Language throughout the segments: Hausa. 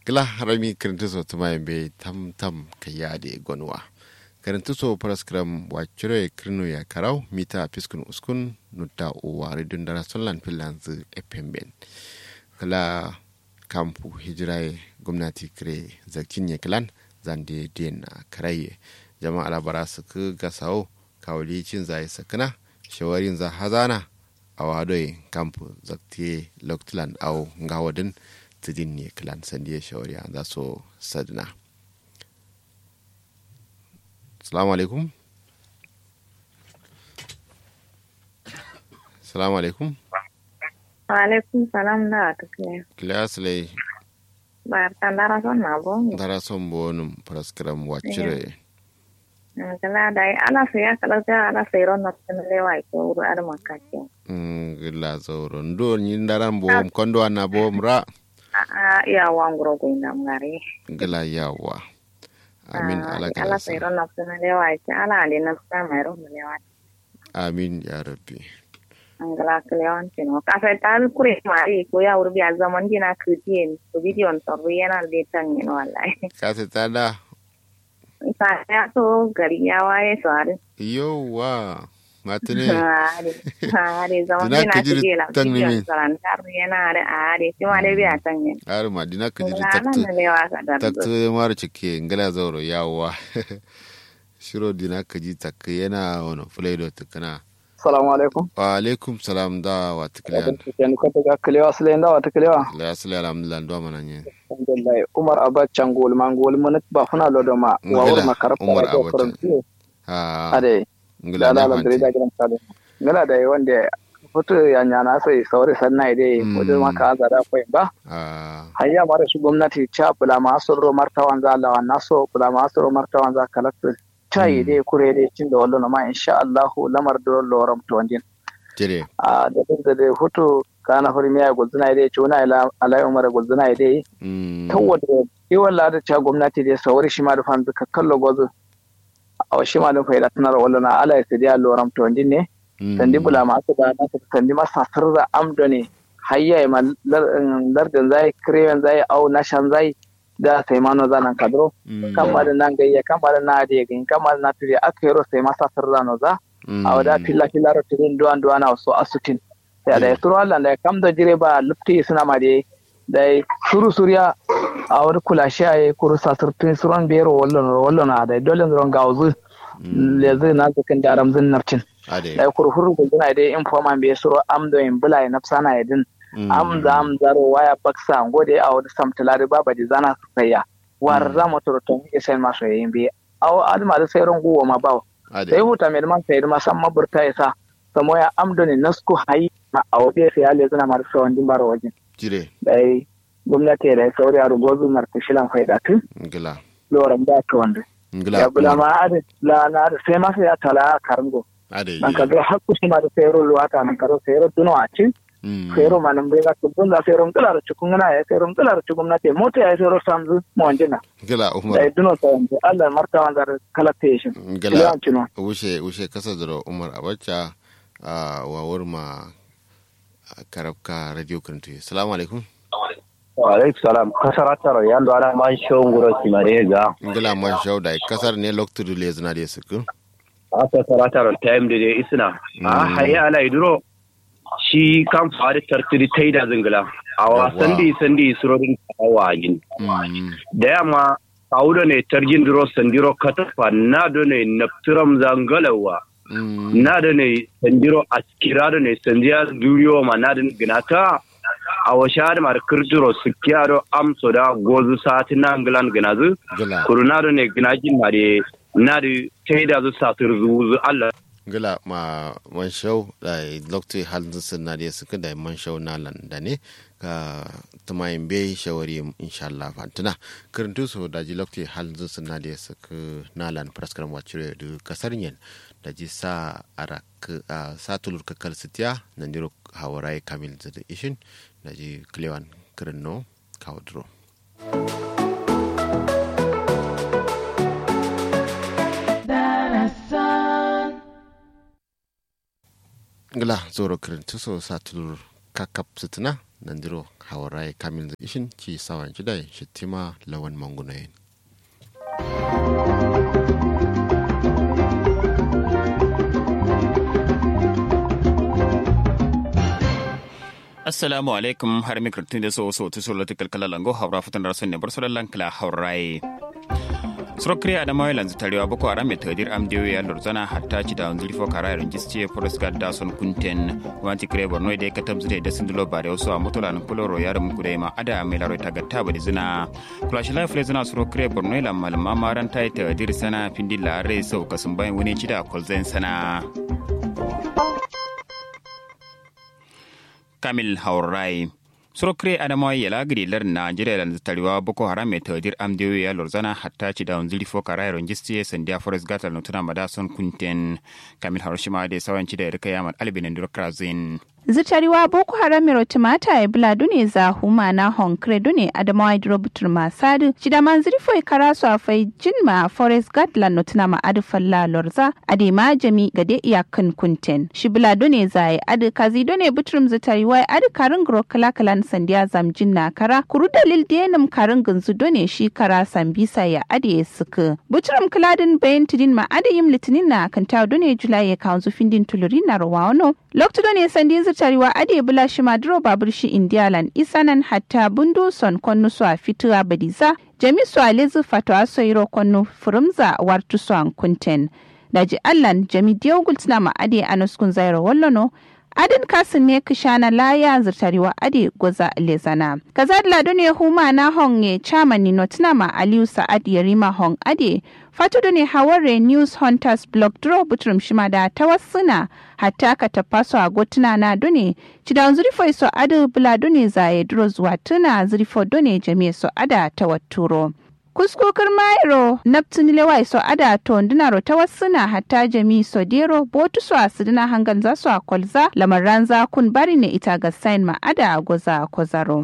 kila harami kirintiso tuma be tam tam kayade gonwa kirintiso paraskram wacire kirno ya karau mita piskun uskun nutta uwa redun dara sonlan finlands epemben kala kampu hijirai gwamnati kire zakin ya kilan zande den karaye jama'a alabara su ku gasawo kawali cin zai sakana shawarin za hazana a wadoi kampu zaktiye loktulan au ngawadin tidin ne kilan sandiya shawariya za su sadina salamu alaikum salamu alaikum alaikum salam da ta kile kilas lai ba ta dara son na bo dara son bonum praskram wacire kala da ala sai ya kala ta ala sai ron na tun lewa ko ru ar makake gila zauro ndo nyin daran bom kondo ana bom ra a ya wangro ko ina ngare gila yawa amin ala ala kala sai sa ron na tun lewa ta ala ali na sa mai ron lewa amin ya rabbi angala klewan tino ka sai ta kure mari ko ya urbi a zaman dina kudin to bidiyon to yana da tan yin wallahi ka se tada sa ya to gari ya waye sare yowa matine Hari, hari zaman Dina dina kijiri kuje la tan ni min. bidiyon sarantar yana da ari kuma da biya tan yin har madina ka ji Ngala taktu na lewa ka da taktu mara cike ngala zauro yawa shiro dina ka ji takka yana wani fulaido tukana Salamu alaikum. wa alaikum salam da wa tukliyan Yani ko daga Kalewa Sulayin dawa ta Kalewa. la yasli alhamdulillah ndo mana nye Alhamdulillah. Umar Abacha ngol ma ngol manat ba funa lo do ma wa Ngila, wur ma karfa Umar da Abacha. faranti. ha Ade. ngila Da ne la la dare da fanti gidan sale. Ngala da wanda foto ya nyana sai sauri sanna ide Mm. wajen ma ka azara ko ba. ha Hayya mara shi gwamnati cha bula ma asoro martawan za lawa naso bula ma asoro martawan za kalakta. Cha Mm. ide kure de cin da wallo ma insha Allah lamar do loram to wandin. jire a da da da hoto kana hori miya gulzuna ide chuna ila alai umar gulzuna ide Mm, tawada yawan lada ta gwamnati da sauri shi ma da fan ka kallo gozo a shi ma da faida tunar wala na ala ya sadiya loram to ndin ne mm, sandi bula ma su da na su sandi ma sasar da amdo ne hayya ma lardin zai krewen zai au nashan zai da sai ma no zanan kadro mm, kan ma da nan gayya kan ma da na da gin kan ma da na turi akero sai ma sasar da no za mm, a wada filla filla ro tirin duwan duwan na so asutin sai da suru Allah da kam da jire ba lupti suna ma dai da suru surya a wani kula shi a kuru sasurtun suron biyar wallon wallon da dole ron gauzu mm, le zai na zakin da ramzin nafcin ade da kuru huru guduna dai informan bai suro am da in bula na sana ya din mm, am da am zaro waya baksa ngode a wani samtulari baba di zana su kayya war za mu turutun isen masu yayin bi aw adma da sai ron guwa ma bawo ade sai huta mai man sai ma san maburta ya sa samo ya amdoni nasku hayi ma a waje sai ya lezuna mar so wandin baro waje jire dai gwamnati da sauri a rugozu mar kushilan faida tu ngila loran da to wanda ngila ya bula kuma, ma ade la na da sai ma sai ya tala karango ade nan ka ga hakku shi ma da sai ro luwata nan ka ro sai ro duno a ci mm, sai ro manan bai ga kubun da sai ro ngala da cikun na ya sai ro ngala da cikun na te mota ya sai ro samzu mo wanjina ngila umar dai duno ta wanda Allah martawan da kalation ngila kilan cino wuce wuce kasa da umar abacha a wawar ma karabka radio kantu salamu alaikum alaikum salam kasara taro yando ana man show nguro simare ga ngila man shauda kasar ne loktu dule zina da suku a kasara taro time da dai isna a Mm. hayya ala iduro shi kan fari tartiri taida zingila a wa Yawwa. sandi sandi surodin kawa yin mm, da yamma kawuda ne tarjin duro sandiro katafa na do ne naptiram zangalawa mm, na da ne sandiro askira da ne sandiya duriyo ma na da ginata a wa shahar mar kirjiro sikiyaro amso da gozu sati na angilan ginazu ngila kurunado ne ginajin na de na de taida zu satur zuzu Allah ngila ma man shau da loktu halin sun na da suku da man shau na lan da ne ka tumayin bai shawari insha Allah fantuna karantu so da ji loktu halin sun na da suku na lan praskar wacire da kasar yin da ji sa ara a sa tulur kakal sitiya na ndiro hawarai kamil da ishin da ji klewan kirinno kawadro ngila zoro kirintu so sa tulur kakap sitina nandiro hawarai kamil ishin ci sawan jidai shittima lawan mangunayin assalamu alaikum har mikrotun da so so tu so lotikal kala lango hawra futan rasun ne bar solan kala hawrai surokre adama lanzu tarewa boko haram mai tadir amdiyo ya lorzana hatta ci da wanzuri fo kara yaron gisce forest guard da son kunten wanti kire borno da ka tamzu da sun dulo bare wasu a mutula nan kuloro yaron mu kudai ma ada mai laro ta gatta bari zina kulashi life le zina surokre borno la malama maran ta tadir sana pindilla re sau kasun bayan wani ci da kolzen sana kamil haurai surokre adamawa ya lagiri lar najeriya da tariwa boko haram mai tawadir amdiyo ya lorzana hatta ci da wanzuri fo kara yaron gisti sandiya forest gata nutuna madason kunten kamil harushima da sawanci da rika yaman albinin durakrazin zitariwa boko haram mero timata e bula dune za huma na honkre dune adamawa idro butur masadu shida manziri foi karasu a fai jinma forest guard la notina ma adu falla lorza ade ma jami gade iyakan kunten shi bula dune za e adu kazi dune buturum zitariwa e adu karin gro kala kalan sandiya zamjin na kara kuru dalil denum karin gunzu dune shi kara sambisa ya ade suku buturum kaladin bayan tidin ma ade yim litinin na kanta dune julai ya kawanzu findin tuluri na rawa lokto dune sandin zirtarewa ade bula shi maduro babur shi indialan isanan hatta bundu son konnu su a fituwa badiza jami su a lezu fatwa soiro konnu furumza wartu su an kunten daji allan jami diogul tuna ma ade anuskun zairo wallono adin kasin ne kishana laya zirtarewa ade goza lezana kaza lado ne huma na hong ye chairman no tuna ma aliyu sa'ad yarima hong ade fatudu ne haware news hunters blog draw butrum shima da tawassuna hatta ka tafaso a gotuna na dune cidan zurifo so ada bula dune zaye duro zuwa tuna zurifo dune jami'a so ada tawatturo kuskokar mairo naptun lewa so ada to ndinaro tawassuna hatta jami so dero botu so asidina hangan za so akolza lamaran za kun bari ne ita ga sign ma ada goza kozaro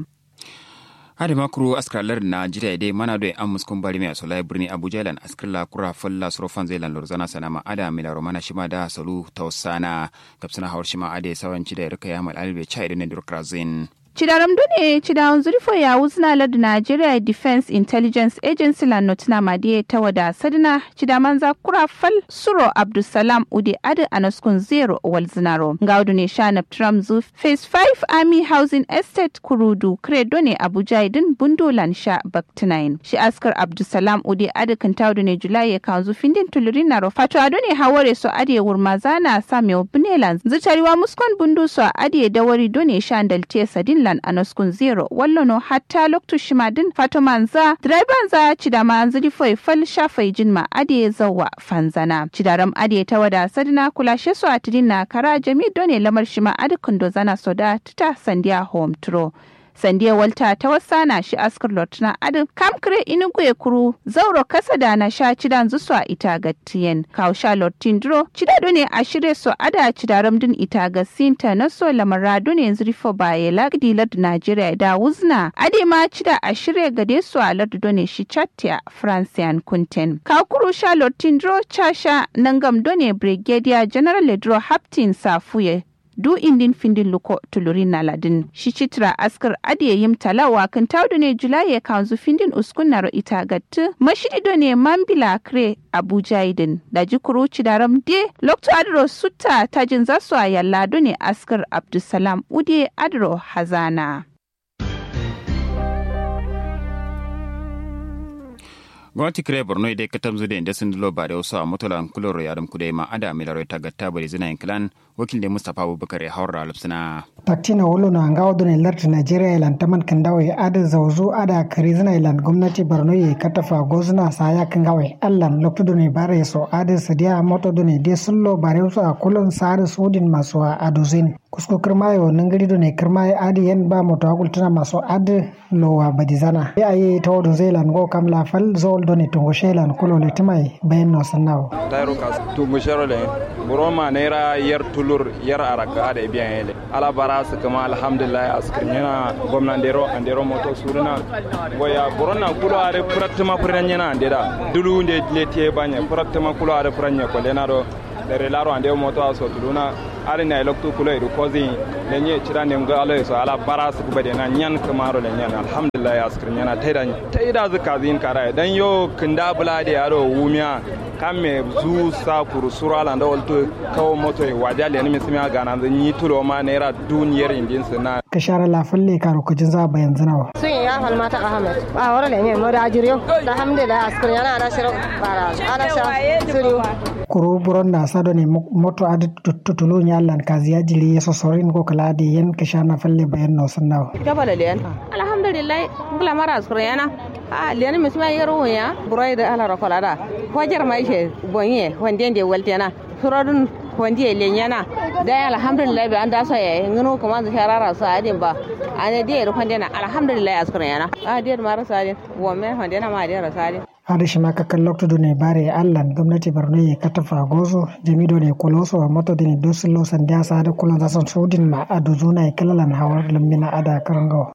hade makuru askralar na jira dai mana do an muskun bari mai asolai birni abuja lan askrala kura falla surofan zai lan lorzana sana ma ada mila romana shima da salu tausana gapsana hawar shima ade sawanci da rika ya mal albe chai da ne durkrazin Chidaram dune chidawan zurifo ya wuzna ladu Nigeria Defense Intelligence Agency la notina madiye ta wada sadina chidaman za kura fal suro Abdulsalam ude ade anaskun zero wal zinaro. Ngaudu ne sha na zu Phase 5 Army Housing Estate Kurudu Kredo ne Abuja idin bundolan sha Baktinain. Shi askar Abdulsalam ude ade kantaudu ne Julai ya kanzu findin tulurin naro. Fato ado ne haware so ade wurmazana samewa bunelan. Zitariwa muskon bundu so ade dawari done sha ndalte sadin lan anaskun zero wallono hatta loktu shimadin fatomanza driver za cidama ziri foi fal shafai jinma ade zawa fanzana cidaram ade ta wada sadina kula shesu atidin na kara jami done lamar shima ade kundo zana soda tuta sandiya home tro sandiya walta ta wasana shi askar lotna adu kamkre inugu kuru zauro kasa da na sha cidan zusu a ita ga tiyen kaw sha lotin dro cidado ne a shirye so ada cidaram din ita ga sinta na so lamara ne zrifo baye lagdi lad najeriya da wuzna ade ma cida a shirye gade su a lad done shi chatya francian kunten kaw kuru sha lotin dro chasha nangam done brigadier general ledro haptin safuye du indin findin luko tulurin na ladin shi citra askar adiye yim talawa kan taudu ne julai ya kanzu findin uskun naro ita gattu mashidi do ne mambila kre abuja idin da jikuru cidaram de lokto adro sutta tajin zasu a yalla do ne askar abdulsalam ude adro hazana gwamnati kire borno idai ka tamzu da inda sun dulo ba da wasu a mutulan kuloro yaram kudai ma ada milaro ta gatta bari zina yankilan wakil da mustapha abubakar ya haura lupsina paktina wolo no anga odo ne larti nigeria ilan taman kandawe ada zawzu ada karizina ilan gwamnati borno ye katafa gozuna saya kangawe allan lokto ne bare so ada sadiya moto do ne de sullo bare so a kulon sare sudin maso a adozin kusko kirmayo nangari do ne kirmayo adi yen ba moto agul tana maso ad lowa badizana ya ayi tawodo zelan go kam la fal zol do ne tungo shelan kulo le timai bayan no sannawo tayro kas tungo shero le buroma naira yar tulur yar araka da biyan yele ala bara su kama alhamdulillah askirnyana gwamnan dero andero moto suruna goya burona kulo are pratma puranyana andeda dulu nde lete banya pratma kulo are puranya ko lenaro dere laro ande moto aso tuluna ari na loktu kulo edu kozi lenye chira ne mga alo so ala bara su bade na nyan kamaro le nyan alhamdulillah askrin yana taida taida zuka zin kara dan yo kinda bulade yaro wumiya kamme zu sa kuru sura la ndo olto kawo moto e wajali ni misimi gana zan yi tulo ma naira duniyar indin na ka share lafalle karo kujin za bayan zinawa sun ya falmata ahmed a wara le ne mo da ajiriyo alhamdulillah askrin yana ana shiro bara ana sha suru kuru buron da sado ne moto adi tutulu nyallan kaziya jiri yeso sorin ko kala di yen ka shana falle bayan no sunnawa gaba da liyan alhamdulillah bula mara askrin yana a liyan misima yero ya burai da ala rakola da hojar mai she bonye wande de waltena surodun wande lenyana da alhamdulillah bi an da so ya ngino kuma da sharara sa adin ba ane de ru wande na alhamdulillah askrin yana a de mara sa adin wo me wande na ma de ra sa adin hada shi maka kan lokto ne bare allan gwamnati borno ya katafa gozo jamido ne koloso wa moto dine dosulo sandiya sa da kulon zasan sudin ma adu zuna ya kalalan hawar lambina ada karangawa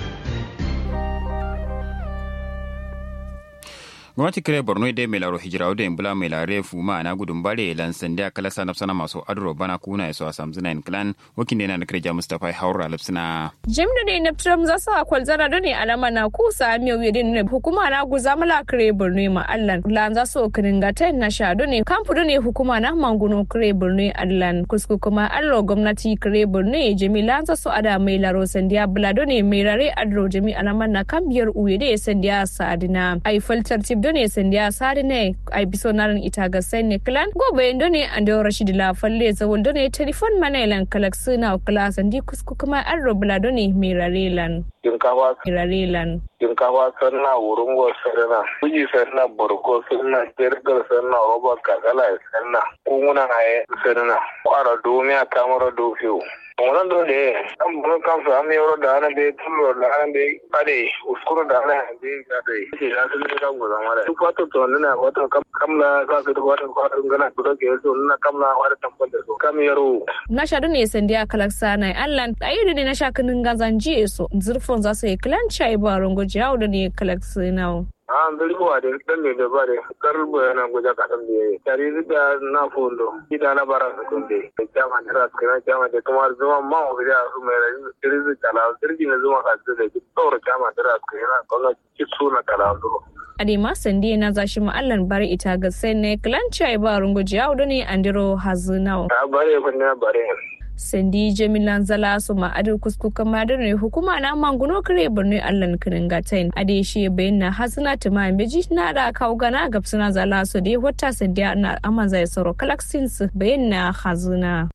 gwamnati kire borno dai mai laro hijira da bula mai lare fuma na gudun bare lan sanda kala sana sana masu adro bana kuna yaso asam zina in clan wakin da na da kirja mustafa haura lapsina jim da ne neptrum za su akwal zara da ne alama na kusa miyo wi ne hukuma na guza mala kire borno ma allan lan za su kirin ga ta na sha ne kampu ne hukuma na manguno kire borno allan kusku kuma allo gwamnati kire borno jamila za su ada mai laro sandiya bula ne mai rare adro jami alama na kambiyar uwe da sandiya sadina ai faltar tip done sandiya sari ne ai biso naran ita ga sai ne klan go bayan done an da rashid la falle zawol done telefon mana ilan kalak suna kala sandi kusku kuma an robla done mirarelan shinkafa mirarelan shinkafa sanna wurin go sanna kuji sanna burko sanna jirgar sanna roba kakala sanna kunguna aye sanna kwara domiya kamara dofiyo wannan don da an burin kansu an yi yaro da ana bai tullo da ana bai kade uskuru da ana bai kade ke ya sun ga go zama da duk wata to nuna wata kamla ka su duk wata kwata gana duk ke so nuna kamla wata tambar da so kam yaro na sha ne sandiya kalaksa na allan ayi ne na sha kinin gazan jiye so zurfon za su yi kilan chai ba rongo jawo da ne kalaksa na an zari ko da dan ne da bare karbo yana goja ka dan biye tare da na fondo ida na bara su kunde jama tara kana jama da kuma zuma ma o ga su mai rai dirzi kala dirji na zuma ka da ki tsoro jama tara kana kuma ki suna kala ndo adema sandi na zashi ma'allan bari ita ga sai ne klanci ai ba rungo jawo da ne andiro hazinau bare ko ne bare sandi jamilan zala su ma'adar kuskukan madar ne hukuma na manguno kare birni allan kirin gatain ade shi bayan na hasina tuma beji na da kawo gana ga suna zala su dai wata sandiya na aman zai saro kalaksin su bayan na hazina.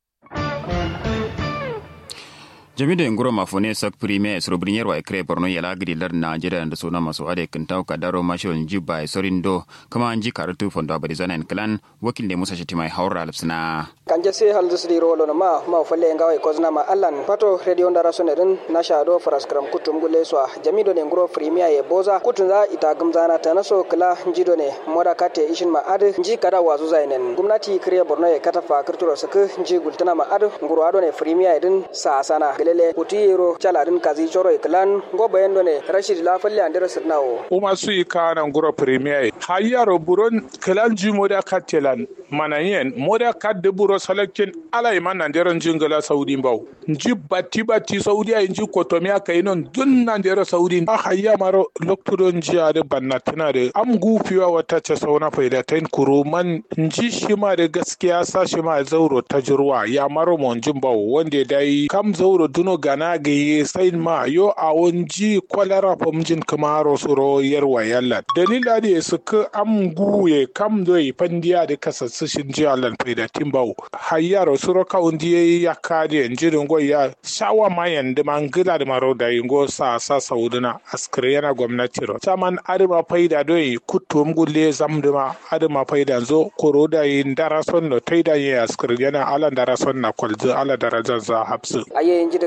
jami'da inguro mafone sak premier soro brinyar wa ikre borno yala gidi lar nigeria da sona masu ade kintaw ka daro mashon jiba sorin do kama anji karatu fondo abadi zana en clan wakil ne musa shitima haura alpsina kanje se hal dusri rolo na ma ma falle ngawa ko zna ma allan pato radio ndara sone din na sha do faras kram kutum gule so jami'do ne inguro premier ye boza kutun za ita gumzana ta naso kala njido ne moda kate ishin ma ade nji kada wazu zainen gumnati kre borno ye kata fa kirturo sak nji gultana ma ade nguro ado ne premier din sa sana lele utiyero chaladin kazi choro iklan go bayendo ne rashid la falle andere sirnawo uma su ikana nguro premier hayaro buron klan ji moda katelan manayen moda kadde buro salakin ala iman nandero jingala saudi baw nji batti batti saudi ay nji kotomi aka inon dun nandero saudi a hayya maro lokturo nji ade bannatina de am gufiwa wata ce sauna faida tain kuruman nji shima da gaskiya sa shima zauro tajruwa ya maro monjin baw wanda dai kam zauro duno gana gaye sai ma yo a wonji kwalara famjin kamaro suro yarwa yalla dalila da su ka am guye kam doi pandiya da kasassu shin ji allan faida timbawo hayyaro suro ka undi ya kade njirin go ya shawa mayan da mangila da maro da ingo sa sa sauduna askare yana gwamnati ro saman adama faida doi kutum gulle zamduma adama faida zo koro da yin darason no taida yin askare yana alan darason na kwalzu ala darajar za hapsu aye inji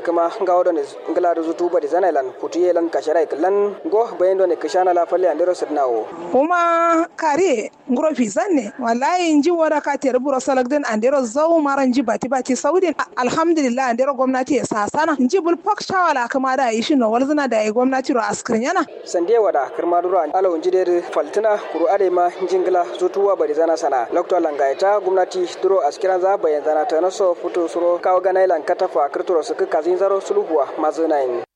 kuma ngawo don ngala da zutu bari zanailan putuye lan kashara iklan go bayan don kishana la falle andero sidnawo kuma kare nguro zanne wallahi nji wada ka tere buro salagden andero zau mara nji bati bati saudi alhamdulillah andero gwamnati ya sasana nji bul pak shawala kama da yi shi no walzina da yi gwamnati ro askrin yana sande wada kirma duro alo nji der faltina kuru ade ma njingla zutuwa bari zana sana lokto langaita gwamnati duro askiran za bayan zana ta naso futu suro kawo ganailan katafa kirturo su kazin zaro suluhuwa mazunayin